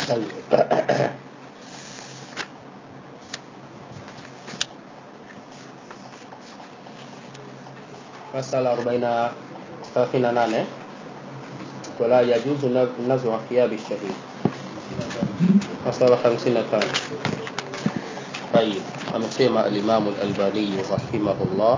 masala 40 38 wala yajuzu nazu thiyabi shahid masala 55 طيب amesema al-Imam al-Albani rahimahullah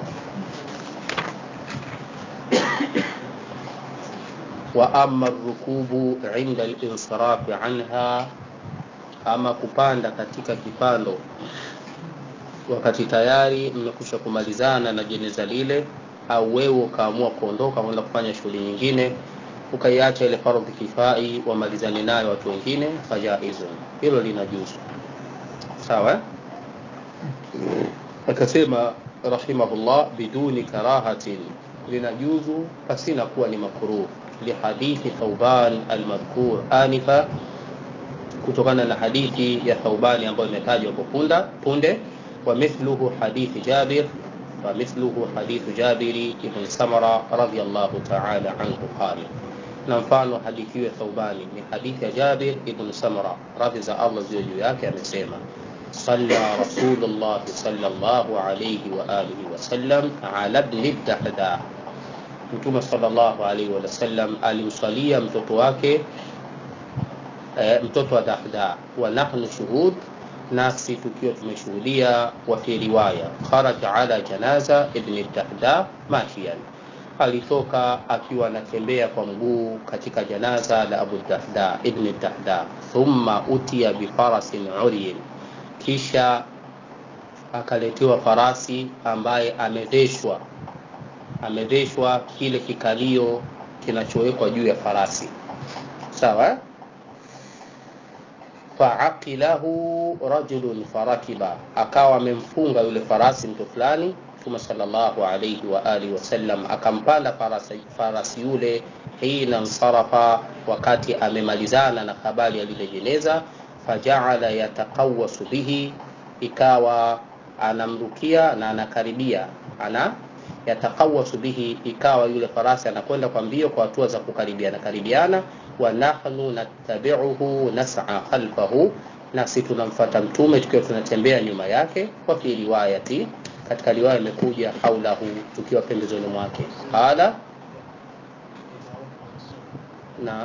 wa amma rukubu inda al-insiraf anha ama kupanda katika kipando wakati tayari mmekusha kumalizana na jeneza lile au wewe ukaamua kuondoka kwenda kufanya shughuli nyingine ukaiacha ile fardhi kifai wamalizane nayo watu wengine fajaizun hilo linajuzu sawa akasema rahimahullah biduni karahatin linajuzu pasina kuwa ni makruh lihadithi thauban almadhkur anifa kutokana na hadithi ya thaubani ambayo imetajwa hapo punda punde wa mithluhu hadithi jabir wa mithluhu hadithu jabiri ibn samara radiyallahu ta'ala anhu qala na mfano hadithi hiyo thaubani ni hadithi ya jabir ibn samara radhi za allah ziwe juu yake amesema صلى رسول الله صلى الله عليه وآله وسلم على ابن الدحداح mtume sallallahu alaihi wasallam alimswalia mtoto wake e, mtoto wa dahda wa nahnu shuhud nasi tukiwa tumeshuhudia wa fi riwaya kharaja ala janaza ibn dahda mashian alitoka akiwa anatembea kwa mguu katika janaza la abu dahda ibn dahda thumma utiya bifarasin uryin kisha akaletewa farasi ambaye ameveshwa ameveshwa kile kikalio kinachowekwa juu ya farasi sawa faaqilahu rajulun farakiba akawa amemfunga yule farasi mtu fulani mtume sallallahu alayhi wa alihi wasallam akampanda farasi, farasi yule hina nsarafa wakati amemalizana na habari ya lile jeneza fajaala yataqawasu bihi ikawa anamrukia na anakaribia ana yataqawasu bihi ikawa yule farasi anakwenda kwa mbio kwa hatua za kukaribiana karibiana wa nahnu nattabi'uhu nas'a khalfahu nasi tunamfuata mtume tukiwa tunatembea nyuma yake kwa fi riwayati katika riwaya imekuja haulahu tukiwa pembezoni mwake qala na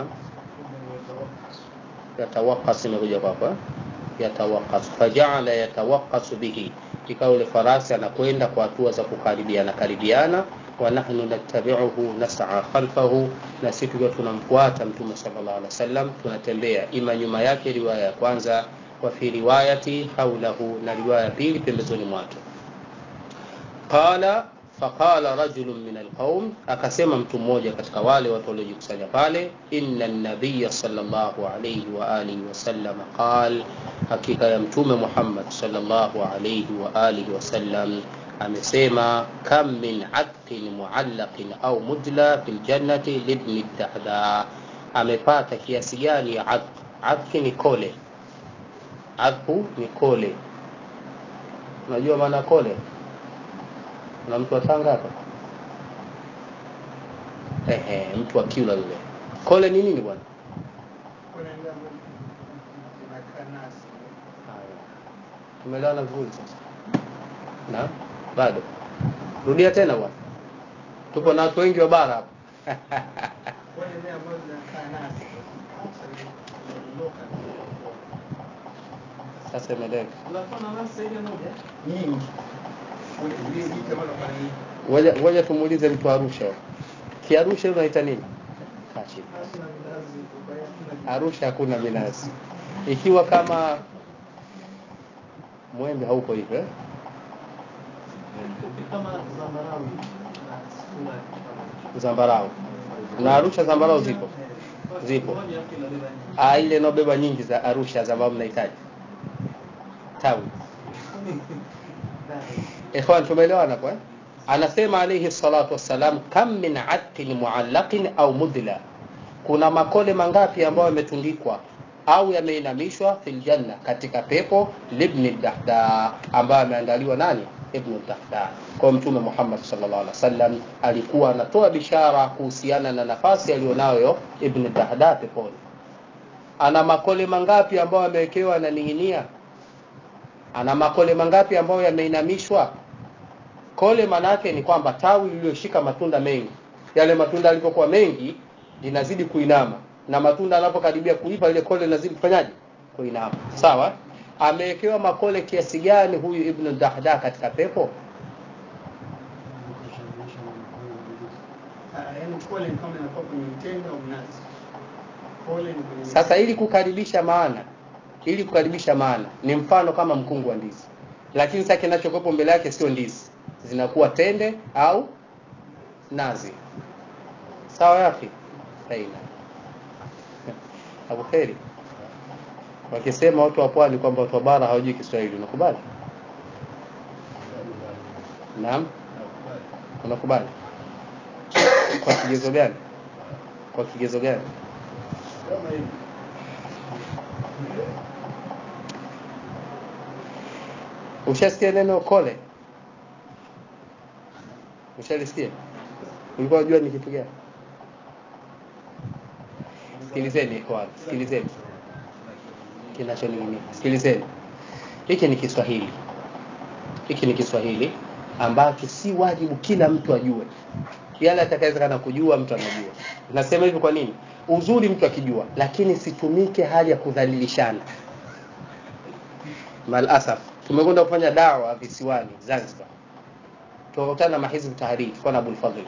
yatawaqas imekuja kwa hapa yatawaqas faja'ala yatawaqas bihi ikawa yule farasi anakwenda kwa hatua za kukaribiana karibiana wa nahnu nattabi'uhu nas'a khalfahu na sisi tukiwa tunamfuata mtume sallallahu alaihi wasallam tunatembea ima nyuma yake riwaya ya kwanza wa fi riwayati haulahu na riwaya ya pili pembezoni mwake qala faqala rajulun min alqaum akasema mtu mmoja katika wale watu waliojikusanya pale inna an-nabiy sallallahu alayhi wa alihi wasallam qal hakika ya mtume Muhammad sallallahu alayhi wa alihi wasallam amesema kam min atqin muallaqin au mudla fil jannati libni dahda amepata kiasi gani ya atq atq ni kole atqu ni kole unajua maana kole na mtu wa Tanga hapa ehe mtu wa Kiula yule kole ni nini bwana tumeelewana vizuri sasa na bado rudia tena bwana tupo na watu wengi wa bara hapa sasa imeleka ngoja tumuulize mtu Arusha kiarusha unaita nini kachi Arusha hakuna minazi ikiwa kama mwembe hauko hivyo eh? zambarau na Arusha zambarau zipo zipo ah ile inobeba nyingi za Arusha za ambao mnahitaji tawi ikhwan tumeelewana kwa eh? anasema alayhi salatu wassalam kam min atqin muallaqin au mudla kuna makole mangapi ambayo yametundikwa au yameinamishwa fil janna katika pepo libni dahda ambayo ameandaliwa nani ibn dahda kwa mtume Muhammad sallallahu alaihi wasallam alikuwa anatoa bishara kuhusiana na nafasi aliyonayo ibn dahda peponi ana makole mangapi ambayo yamewekewa yananing'inia ana makole mangapi ambayo yameinamishwa kole manake ni kwamba tawi lililoshika matunda mengi yale matunda yalipokuwa mengi linazidi kuinama na matunda yanapokaribia kuiva ile kole linazidi kufanyaje kuinama sawa amewekewa makole kiasi gani huyu ibnu dahda katika pepo yaani kole ni kama inakuwa kwenye mtende au mnazi. Kole ni kwenye sasa ili kukaribisha maana ili kukaribisha maana ni mfano kama mkungu wa ndizi lakini sasa kinachokuwepo mbele yake sio ndizi zinakuwa tende au nazi sawa yafi aina abu kheri wakisema watu wa pwani kwamba watu wa bara hawajui kiswahili unakubali naam unakubali kwa kigezo gani kwa kigezo gani kama hivi. ushasikia neno kole ushalisikia ulikuwa unajua ni kitu gani sikilizeni ikhwan sikilizeni kinachoning'inia sikilizeni hiki ni kiswahili hiki ni kiswahili ambacho si wajibu kila mtu ajue yale atakawezekana kujua mtu anajua nasema hivi kwa nini uzuri mtu akijua lakini situmike hali ya kudhalilishana malasaf tumekwenda kufanya dawa visiwani zanzibar tukakutana na mahizbu tahariri tulikuwa na abulfadhil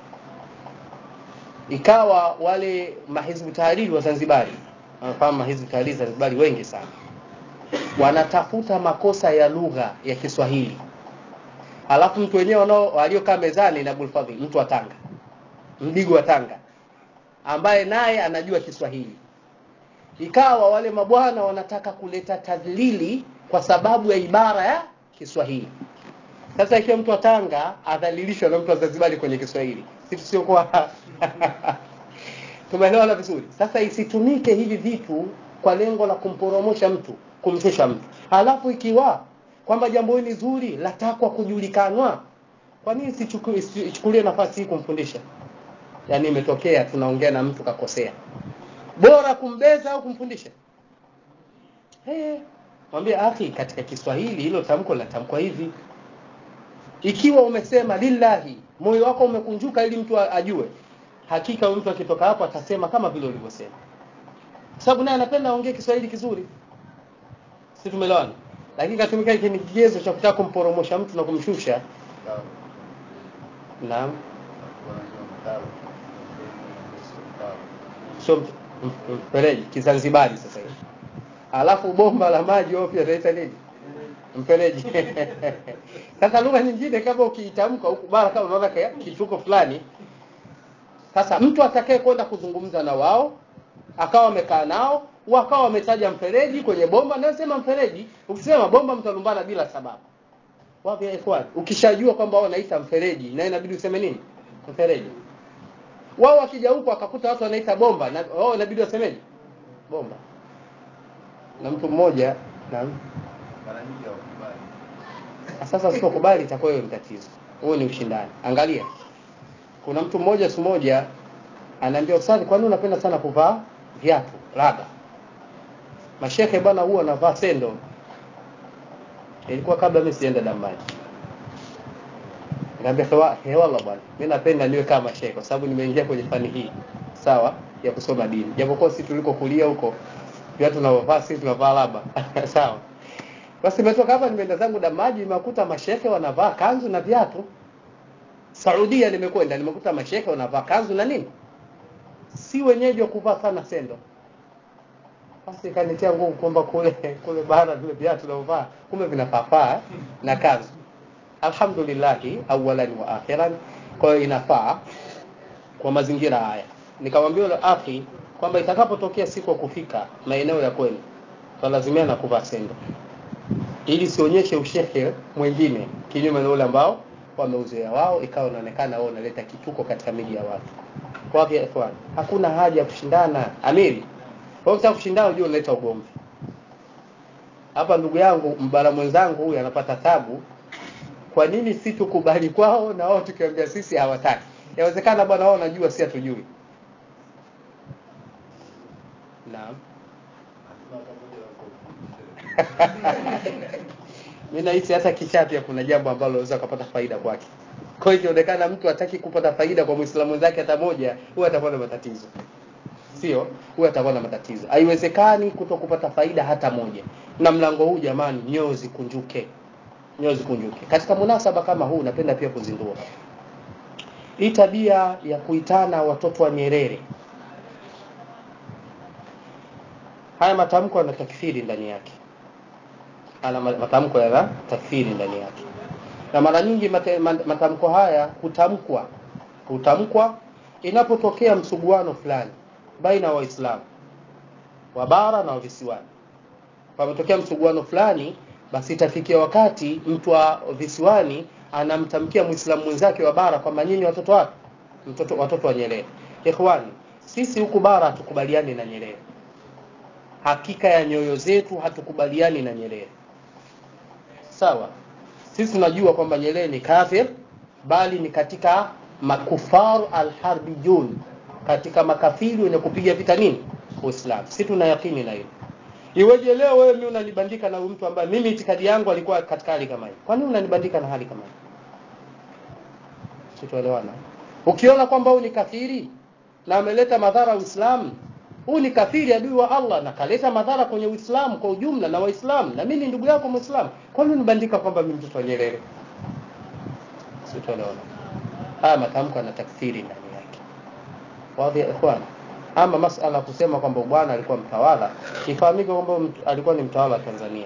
ikawa wale mahizbu tahariri wa zanzibari wanafahamu mahizbu tahariri zanzibari wengi sana wanatafuta makosa ya lugha ya kiswahili alafu mtu wenyewe wanao aliokaa mezani na abulfadhil mtu wa tanga mdigo wa tanga ambaye naye anajua kiswahili ikawa wale mabwana wanataka kuleta tadlili kwa sababu ya ibara ya kiswahili sasa ikiwa mtu wa tanga adhalilishwa na mtu wa zanzibari kwenye kiswahili si tusiokuwa tumeelewana vizuri sasa isitumike hivi vitu kwa lengo la kumporomosha mtu kumshusha mtu halafu ikiwa kwamba jambo hili zuri latakwa kujulikanwa kwa nini sichuku- isi- ichukulie nafasi hii kumfundisha yaani imetokea tunaongea na mtu kakosea bora kumbeza au kumfundisha hey, mwambie akhi katika kiswahili hilo tamko linatamkwa hivi ikiwa umesema lillahi moyo wako umekunjuka ili mtu a- ajue hakika huyu mtu akitoka hapo atasema kama vile ulivyosema Kwa sababu naye anapenda aongee kiswahili kizuri si tumeelewana lakini katumika hiki ni kigezo cha kutaka kumporomosha mtu na kumshusha naam sio mf- mf- mfereji kizanzibari sasa hivi alafu bomba la maji wao pia taita nini mfereji sasa lugha nyingine kama ukiitamka huku bara kama unaona kaya- kituko fulani sasa mtu atakaye kwenda kuzungumza na wao akawa amekaa nao wakawa wametaja mfereji kwenye bomba na sema mfereji ukisema bomba mtalumbana bila sababu wapi ya ikhwan ukishajua kwamba wao wanaita mfereji na inabidi useme nini mfereji wao wakija huko akakuta watu wanaita bomba na wao inabidi wasemeje bomba na mtu mmoja na sasa usipokubali itakuwa hiyo ni tatizo huo ni ushindani angalia kuna mtu mmoja siku moja anaambia ustadhi kwani unapenda sana kuvaa viatu raba mashehe bwana huwa anavaa sendo ilikuwa kabla mimi sienda dambani Nikamwambia hewa hewala bwana mimi napenda niwe kama shehe kwa sababu nimeingia kwenye fani hii sawa ya kusoma dini japokuwa sisi tulikokulia huko viatu tunavyovaa sisi tunavaa laba sawa basi nimetoka hapa nimeenda zangu damaji nimekuta mashehe wanavaa kanzu na viatu Saudia nimekwenda nimekuta mashehe wanavaa kanzu na nini si wenyeji wa kuvaa sana sendo basi ikanitia nguvu kwamba kule kule bara vile viatu tunavyovaa kumbe vinafaa eh, na kanzu alhamdulillahi awalan wa akhiran kwa hiyo inafaa kwa mazingira haya nikamwambia yule akhi kwamba itakapotokea siku ya kufika maeneo ya kwenu twalazimia kuvaa sendo ili sionyeshe ushehe mwingine kinyume na ule ambao wameuzoea wao ikawa inaonekana wao unaleta kituko katika miji ya watu kwa hivyo ikhwan hakuna haja ya kushindana amiri kwa hiyo kushindana unajua unaleta ugomvi hapa ndugu yangu mbara mwenzangu huyu anapata tabu kwa nini si tukubali kwao na wao tukiambia sisi hawataki yawezekana bwana wao wanajua si hatujui naam mimi nahisi hata kichaa pia kuna jambo ambalo unaweza kupata faida kwake kwa hiyo ikionekana mtu hataki kupata faida kwa muislamu mwenzake hata moja huwa atakuwa na matatizo sio huwa atakuwa na matatizo haiwezekani kuto kupata faida hata moja na mlango huu jamani nyoyo zikunjuke nyoyo zikunjuke katika munasaba kama huu napenda pia kuzindua hii tabia ya kuitana watoto wa Nyerere haya matamko yana takfiri ndani yake ana matamko yana takfiri ndani yake na mara nyingi mate- ma- matamko haya hutamkwa hutamkwa inapotokea msuguano fulani baina ya waislamu wa bara na wa visiwani pametokea msuguano fulani basi itafikia wakati mtu wa visiwani anamtamkia muislamu mwenzake wa bara kwamba nyinyi watoto wapi mtoto watoto wa Nyerere ikhwani sisi huku bara hatukubaliani na Nyerere hakika ya nyoyo zetu hatukubaliani na Nyerere sawa sisi tunajua kwamba Nyerere ni kafir bali ni katika makufar alharbiyun katika makafiri wenye kupiga vita nini Uislamu sisi tuna yakini na hilo iweje leo wewe mimi unanibandika na mtu ambaye mimi itikadi yangu alikuwa katika hali kama hii kwa nini unanibandika na hali kama hii sitoelewana ukiona kwamba huyu ni kafiri na ameleta madhara Uislamu huyu ni kafiri adui wa Allah na kaleta madhara kwenye Uislamu kwa ujumla na Waislamu na mimi ni ndugu yako Muislamu kwa nini unibandika kwamba mimi mtoto wa Nyerere sitoelewana haya matamko yana takfiri ndani yake wadhi ya ikhwan ama masala kusema kwamba bwana alikuwa mtawala ifahamike kwamba mt- alikuwa ni mtawala wa Tanzania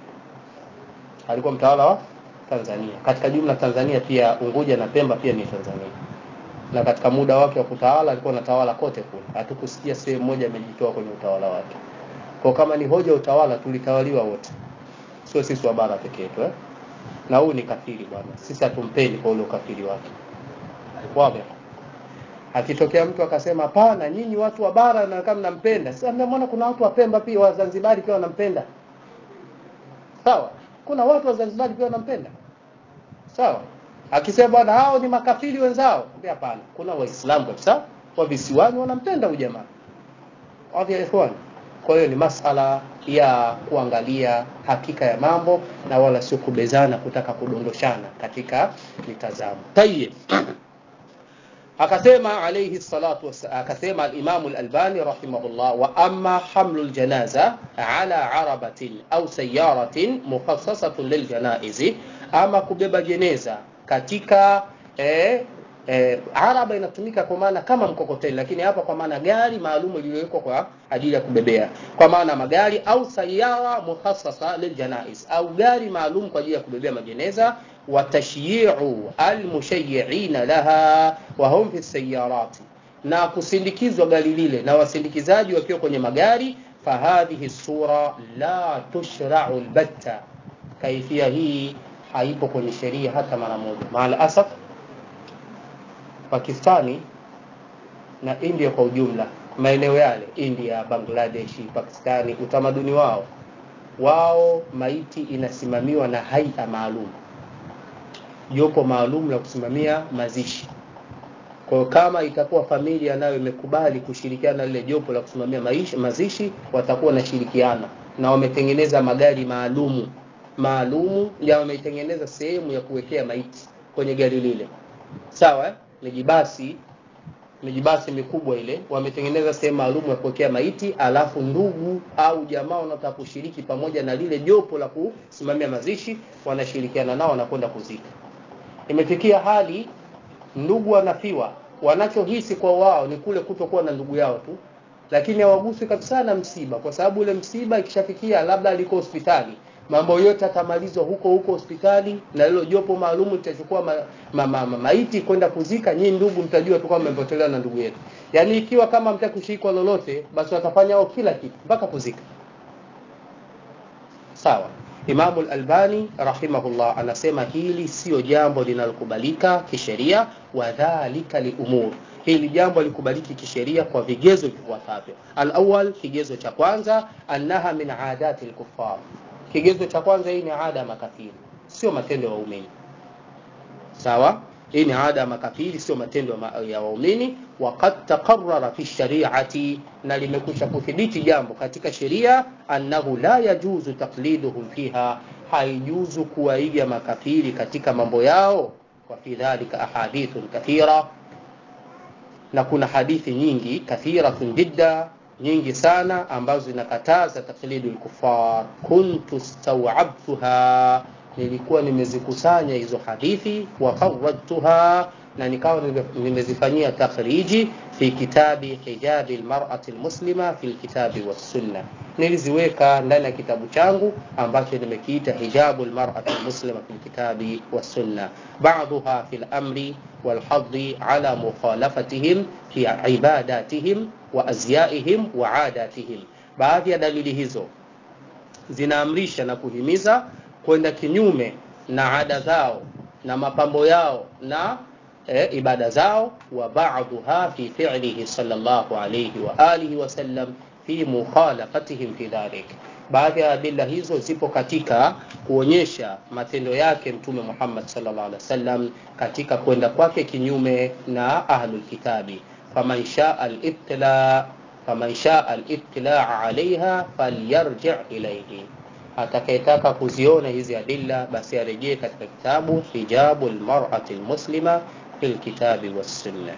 alikuwa mtawala wa Tanzania katika jumla Tanzania pia Unguja na Pemba pia ni Tanzania na katika muda wake wa kutawala alikuwa anatawala kote kule hatukusikia sehemu moja amejitoa kwenye utawala wake kwa kama ni hoja ya utawala tulitawaliwa wote sio sisi wa bara pekee yetu eh? na huyu ni kafiri bwana sisi hatumpendi kwa ule ukafiri wake wazi akitokea mtu akasema hapana nyinyi watu wa bara na kama mnampenda sasa mnaona kuna watu wa Pemba pia wa Zanzibari pia wanampenda sawa kuna watu wa Zanzibari pia wanampenda sawa akisema bwana hao ni makafiri wenzao ambia hapana kuna waislamu kabisa wa visiwani wanampenda huyu jamaa wazi ya ikhwan kwa hiyo ni masala ya kuangalia hakika ya mambo na wala sio kubezana kutaka kudondoshana katika mitazamo tayeb akasema alayhi salatu was akasema al-Imam al-Albani rahimahullah wa amma hamlu al-janaza ala arabatin au sayyaratin mukhassasatun liljanaizi ama kubeba jeneza katika eh, eh, araba inatumika kwa maana kama mkokoteni lakini hapa kwa maana gari maalum iliyowekwa kwa ajili ya kubebea kwa maana magari au sayara mukhassasa liljanaiz au gari maalum kwa ajili ya kubebea majeneza watashyi'u almushayyi'ina laha wa hum fi sayarati na kusindikizwa gari lile na wasindikizaji wakiwa kwenye magari fahadhihi sura la tushra'u albatta kaifia hii haipo kwenye sheria hata mara moja maal asaf Pakistani na India kwa ujumla maeneo yale India Bangladesh Pakistani utamaduni wao wao maiti inasimamiwa na haia maalum jopo maalum la kusimamia mazishi kwa hiyo kama itakuwa familia nayo imekubali kushirikiana na lile jopo la kusimamia maisha, mazishi watakuwa wanashirikiana na wametengeneza magari maalumu maalumu ya wameitengeneza sehemu ya kuwekea maiti kwenye gari lile sawa eh? mijibasi mijibasi mikubwa ile wametengeneza sehemu maalum ya kuwekea maiti alafu ndugu au jamaa wanaotaka kushiriki pamoja na lile jopo la kusimamia mazishi wanashirikiana nao wanakwenda kuzika imefikia hali ndugu wanafiwa wanachohisi kwa wao ni kule kutokuwa na ndugu yao tu lakini hawaguswi kabisa na msiba kwa sababu ule msiba ikishafikia labda aliko hospitali mambo yote atamalizwa huko huko hospitali na hilo jopo maalum litachukua ma, ma, ma, ma, maiti kwenda kuzika nyinyi ndugu mtajua tu kama mmepotelewa na ndugu yetu yaani ikiwa kama mtakushikwa lolote basi watafanya wao kila kitu mpaka kuzika sawa Imamu al-Albani rahimahullah anasema hili sio jambo linalokubalika kisheria wa dhalika liumur hili jambo likubaliki kisheria kwa vigezo vifuatavyo al-awwal kigezo cha kwanza annaha min adati al-kuffar kigezo cha kwanza hii ni ada ya makafiri sio matendo ya waumini sawa hii ni ada ya makafiri sio matendo ya ma- ya waumini waqad taqarrara fi shariati na limekwisha kuthibiti jambo katika sheria annahu la yajuzu taqliduhum fiha haijuzu kuwaiga makafiri katika mambo yao wa fi dhalika ahadithun kathira na kuna hadithi nyingi kathiratun jidda nyingi sana ambazo zinakataza taklidu lkufar kuntu stawabtuha nilikuwa nimezikusanya hizo hadithi wa kharajtuha na nikawa nime- nimezifanyia takhriji fi kitabi hijabi lmarati lmuslima fi lkitabi wassunna niliziweka ndani ya kitabu changu ambacho nimekiita hijabu lmarati lmuslima fi lkitabi wassunna baduha fi lamri والحض على مخالفتهم في عباداتهم وأزيائهم وعاداتهم baadhi ya dalili hizo zinaamrisha na kuhimiza kwenda kinyume na ada zao na mapambo yao na e, ibada zao wa ba'dha fi fi'lihi sallallahu alayhi wa alihi wa sallam fi mukhalafatihim fi dhalik baadhi ya adila hizo zipo katika kuonyesha matendo yake mtume Muhammad sallallahu alaihi wasallam katika kwenda kwake kinyume na ahlul kitabi faman shaa al-ibtila faman shaa al-ibtila alaiha falyarji' ilayhi atakayetaka kuziona hizi adilla basi arejee katika kitabu hijabu almar'ati almuslima fil kitabi was sunnah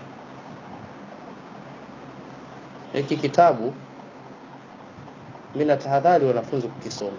hiki kitabu mimi natahadhari wanafunzi kukisoma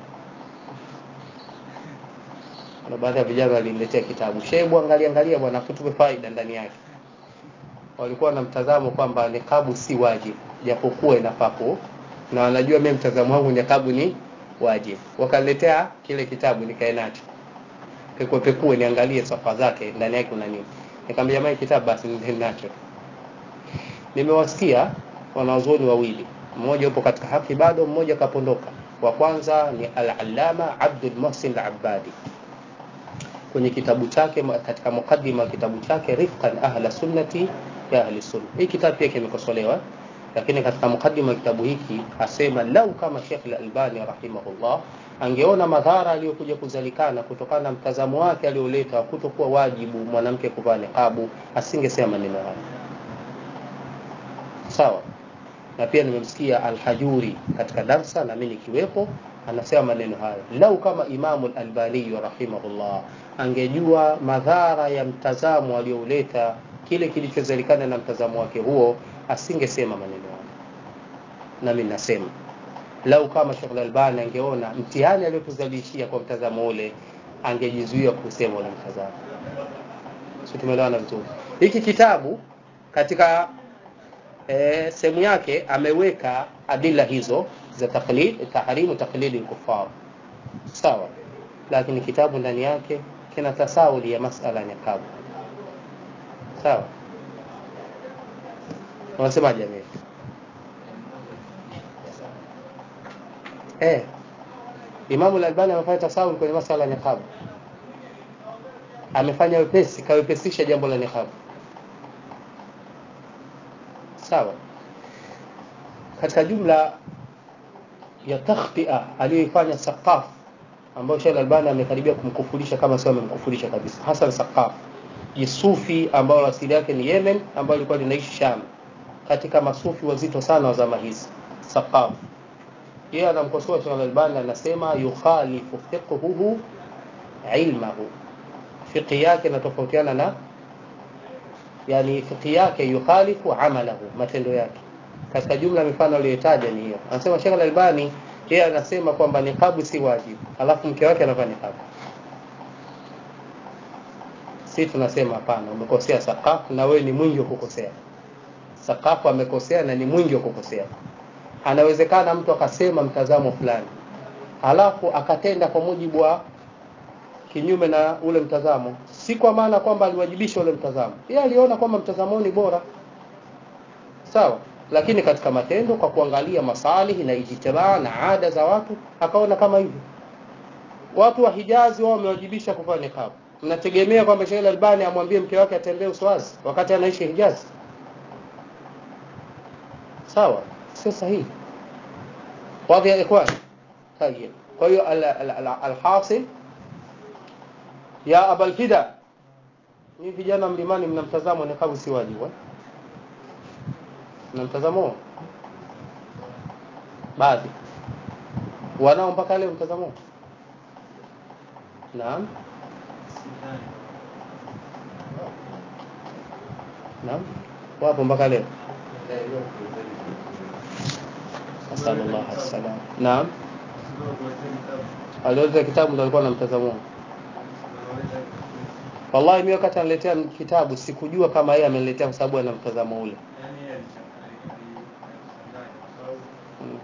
na baadhi ya vijana waliniletea kitabu shebu angalia angalia bwana kutupe faida ndani yake walikuwa na mtazamo kwamba nikabu si wajibu japokuwa inafaa ku na wanajua mimi mtazamo wangu nikabu ni wajibu wakaniletea kile kitabu nikae nacho pekue pekue niangalie safa zake ndani yake kuna nini nikamwambia jamani kitabu basi nende nacho nimewasikia wanazuoni wawili mmoja yupo katika haki bado mmoja kapondoka wa kwanza ni al-allama Abdul Muhsin al-Abbadi kwenye kitabu chake katika mukaddima wa kitabu chake rifqan ahla sunnati ya ahli sunna hii kitabu pia kimekosolewa lakini katika mukaddima wa kitabu hiki asema lau kama Sheikh al-Albani rahimahullah angeona madhara aliyokuja kuzalikana kutokana na mtazamo wake alioleta kutokuwa wajibu mwanamke kuvaa niqabu asingesema maneno haya sawa na pia nimemsikia Al-Hajuri katika darsa na mimi nikiwepo anasema maneno hayo lau kama Imamu Al-Albani rahimahullah angejua madhara ya mtazamo aliyouleta kile kilichozalikana na mtazamo wake huo asingesema maneno hayo na mimi nasema lau kama Sheikh Al-Albani angeona mtihani aliyotuzalishia kwa mtazamo ule angejizuia kusema ule mtazamo sio tumeelewana vizuri hiki kitabu katika e, sehemu yake ameweka adila hizo za taklid tahrimu taklidi kufar sawa lakini kitabu ndani yake kina tasawuli ya masala ya niqab sawa unasemaje mimi eh Imam al-Albani amefanya tasawul kwenye masala ya niqab amefanya wepesi kawepesisha jambo la niqab sawa katika jumla ya takhtia aliyoifanya Saqaf ambayo Sheikh Albani amekaribia kumkufurisha kama sio amemkufurisha kabisa Hassan Saqaf jisufi ambao asili yake ni Yemen ambao alikuwa linaishi Sham katika masufi wazito sana wa zama hizi Saqaf yeye anamkosoa Sheikh Albani anasema yukhalifu fiqhuhu ilmahu fiqhi yake inatofautiana na yani fiqhi yake yukhalifu amalahu matendo yake katika jumla mifano aliyotaja ni hiyo anasema Sheikh Al-Albani yeye anasema kwamba niqabu si wajibu alafu mke wake anavaa niqabu si tunasema hapana umekosea sakafu na wewe ni mwingi wa kukosea sakafu amekosea na ni mwingi wa kukosea anawezekana mtu akasema mtazamo fulani alafu akatenda kwa mujibu wa kinyume na ule mtazamo si kwa maana kwamba aliwajibisha ule mtazamo yeye aliona kwamba mtazamo ni bora sawa lakini katika matendo kwa kuangalia masalihi na ijtimaa na ada za watu akaona kama hivyo watu wa Hijazi wao wamewajibisha kuvaa niqab mnategemea kwamba Sheikh Albani amwambie mke wake atembee uswazi wakati anaishi Hijazi sawa sio sahihi wazi ya ikhwan tayeb kwa hiyo alhasil ya abal fida Ni vijana mlimani mna mtazamo nikabu si wajibu eh? Mna mtazamo huo? Baadhi. Wanao mpaka leo mtazamo huo? Naam. Naam. Wapo mpaka leo. Asallallahu alaihi wasallam. Naam. Aliweza kitabu ndo alikuwa na mtazamo huo. Wallahi mimi wakati analetea kitabu sikujua kama yeye ameniletea kwa sababu ana mtazamo ule. Mm.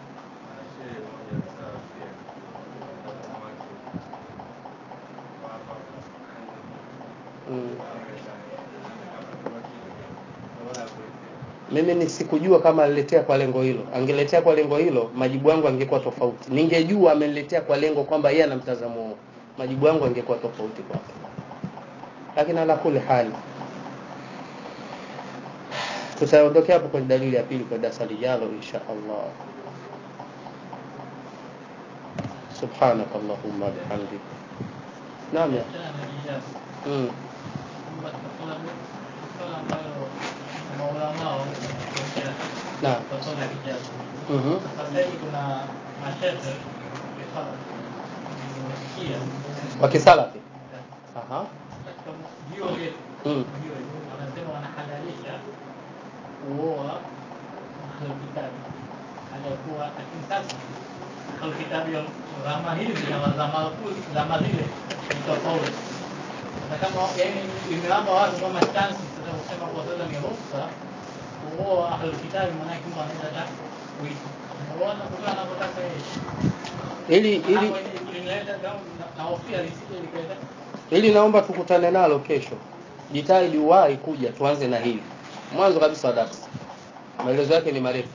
Mm. Mimi ni sikujua kama aliletea kwa lengo hilo. Angeletea kwa lengo hilo, majibu yangu angekuwa tofauti. Ningejua ameniletea kwa lengo kwamba yeye ana mtazamo huo, majibu yangu angekuwa tofauti kwake. Lakini ala kuli hali, tutaondokea hapo kwenye dalili ya pili kwa darasa lijalo insha Allah. سبحانك اللهم وبحمدك نعم يا mm. Naam. Mhm. wa kisalafi Aha. Mm. wanasema wanahalalisha kuoa ahlulkitabi aliyokuwa lakini sasa ahlulkitabi zama hizi na zama zama zile ni tofauti na kama yani imewapa watu kama chansi sasa kusema kwa sasa ni ruhusa kuoa ahlulkitabi maanake mtu anaweza hata kuishi unaona kwa anavyotaka yeye ili ili Hapo ilileta na- na hofia lisije likaleta ili naomba tukutane nalo kesho jitahidi uwahi kuja tuanze na hili mwanzo kabisa wa darasa maelezo yake ni marefu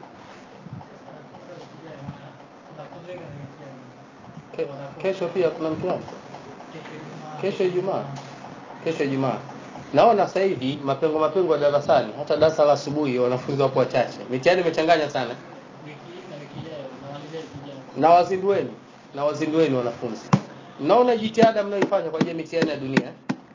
Ke, kesho pia kuna mtihani kesho ijumaa kesho ijumaa naona sasa hivi mapengo mapengo ya darasani hata darasa la asubuhi wanafunzi wapo wachache mitihani imechanganya sana na wazindueni na wazindueni wanafunzi mnaona jitihada mnayoifanya kwa ajili ya mitihani ya dunia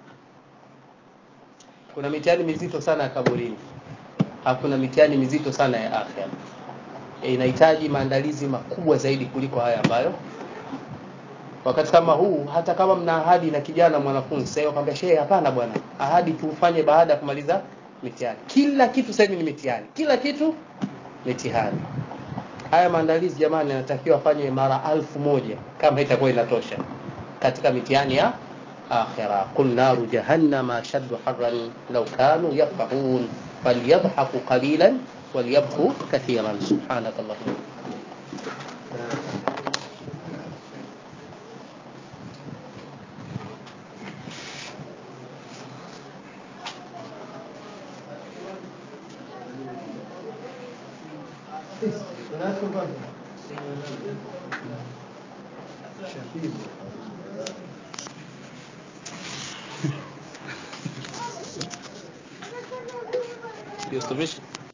kuna mitihani mizito sana ya kaburini hakuna mitihani mizito sana ya afya inahitaji maandalizi makubwa zaidi kuliko haya ambayo wakati kama huu hata kama mna ahadi na kijana mwanafunzi sasa wakwambia shehe hapana bwana ahadi tufanye baada ya kumaliza mitihani kila kitu sasa hivi ni mitihani kila kitu mitihani haya maandalizi jamani yanatakiwa afanye mara alfu moja kama itakuwa inatosha katika mitihani ya akhira qul naru jahannama ashaddu harran law kanu yafqahun falyadhaku qalilan walyabku kathiran subhanakallahumma Yusufisha